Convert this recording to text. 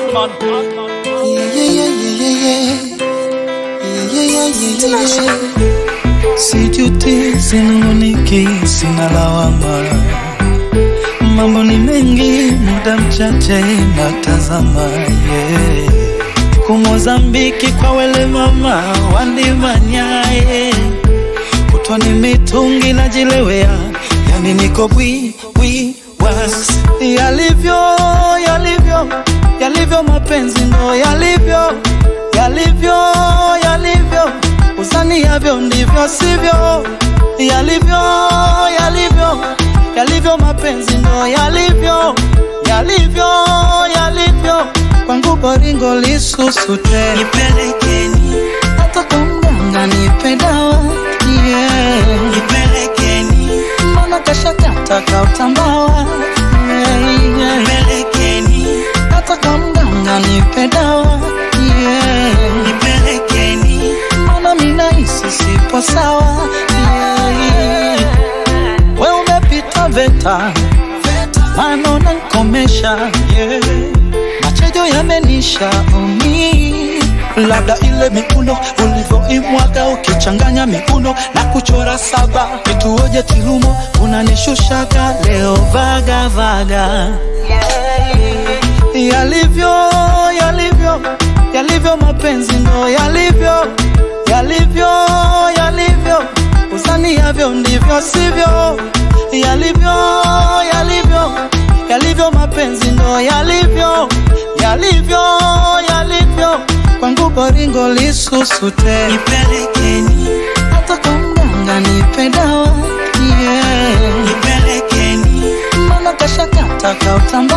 Batman. Yeah, yeah, yeah, yeah, yeah. Yeah, yeah, yeah, yeah, yeah. Sijuti, sinunguniki, sina lawama. Mambo ni mengi, muda mchache natazama. Yeah. Kumozambiki kwa wele mama wandimanyaye kutwa ni mitungi najilewea, yani niko bwi bwi was yalivyo yalivyo yalivyo mapenzi ndo yalivyo yalivyo yalivyo usani yavyo ndivyo sivyo yalivyo yalivyo yalivyo mapenzi ndo yalivyo yalivyo yalivyo kwangu boringo lisusute Nipelekeni, hata kwa mganga nipe dawa yeah. nipelekeni, mbona kashakata kautambawa yeah, yeah. nipelekeni, hata kwa mganga nipe dawa yeah. nipelekeni, mbona minahisi sipo sawa yeah. we umepita veta mano nankomesha yeah. machejo yamenisha umi labda ile miuno ulivyoimwaga ukichanganya miuno na kuchora saba nituoje tilumo unanishushaga leo vaga vaga yalivyo yalivyo yalivyo mapenzi ndo yalivyo yalivyo yalivyo usani yavyo ndivyo sivyo yalivyo yalivyo yalivyo mapenzi ndo yalivyo yalivyo yalivyo kwangu boringo lisusute nipelekeni, hata kwa mganga nipe dawa yeah. nipelekeni, mbona kashakata kautamba